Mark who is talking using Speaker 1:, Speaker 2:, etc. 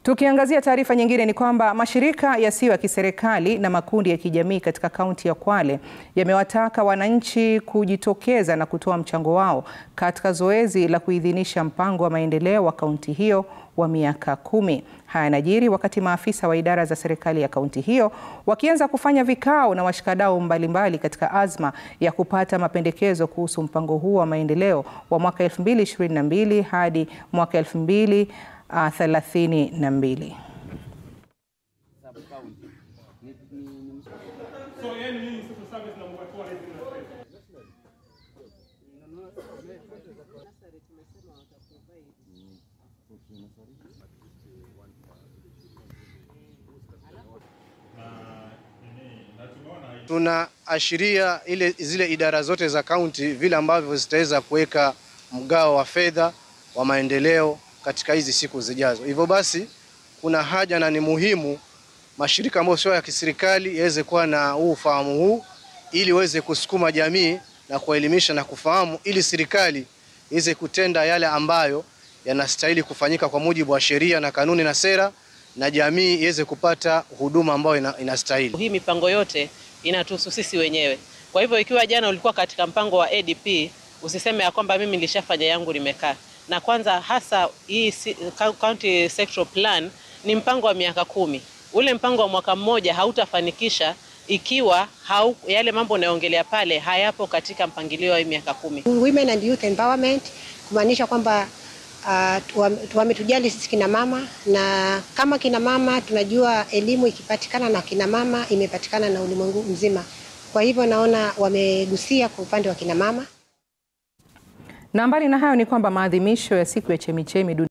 Speaker 1: Tukiangazia taarifa nyingine ni kwamba mashirika yasiyo ya kiserikali na makundi ya kijamii katika kaunti ya Kwale yamewataka wananchi kujitokeza na kutoa mchango wao katika zoezi la kuidhinisha mpango wa maendeleo wa kaunti hiyo wa miaka kumi. Haya yanajiri wakati maafisa wa idara za serikali ya kaunti hiyo wakianza kufanya vikao na washikadau mbalimbali katika azma ya kupata mapendekezo kuhusu mpango huo wa maendeleo wa mwaka 2022 hadi mwaka 2032.
Speaker 2: Tunaashiria ile zile idara zote za kaunti vile ambavyo zitaweza kuweka mgao wa fedha wa maendeleo katika hizi siku zijazo. Hivyo basi kuna haja na ni muhimu mashirika ambayo sio ya kiserikali yaweze kuwa na huu ufahamu huu ili waweze kusukuma jamii na kuelimisha na kufahamu ili serikali iweze kutenda yale ambayo yanastahili kufanyika kwa mujibu wa sheria na kanuni na sera na jamii iweze kupata huduma ambayo ina, inastahili.
Speaker 3: Hii mipango yote inatuhusu sisi wenyewe. Kwa hivyo ikiwa jana ulikuwa katika mpango wa ADP, usiseme ya kwamba mimi nilishafanya yangu nimekaa. Na kwanza hasa hii county sectoral plan ni mpango wa miaka kumi. Ule mpango wa mwaka mmoja hautafanikisha ikiwa hau, yale mambo unayoongelea pale hayapo katika mpangilio wa miaka kumi.
Speaker 4: Women and youth empowerment kumaanisha kwamba uh, wametujali sisi kina mama, na kama kina mama tunajua elimu ikipatikana na kina mama imepatikana na ulimwengu mzima. Kwa hivyo naona wamegusia kwa upande wa kina mama.
Speaker 1: Na mbali na hayo ni kwamba maadhimisho ya siku ya chemichemi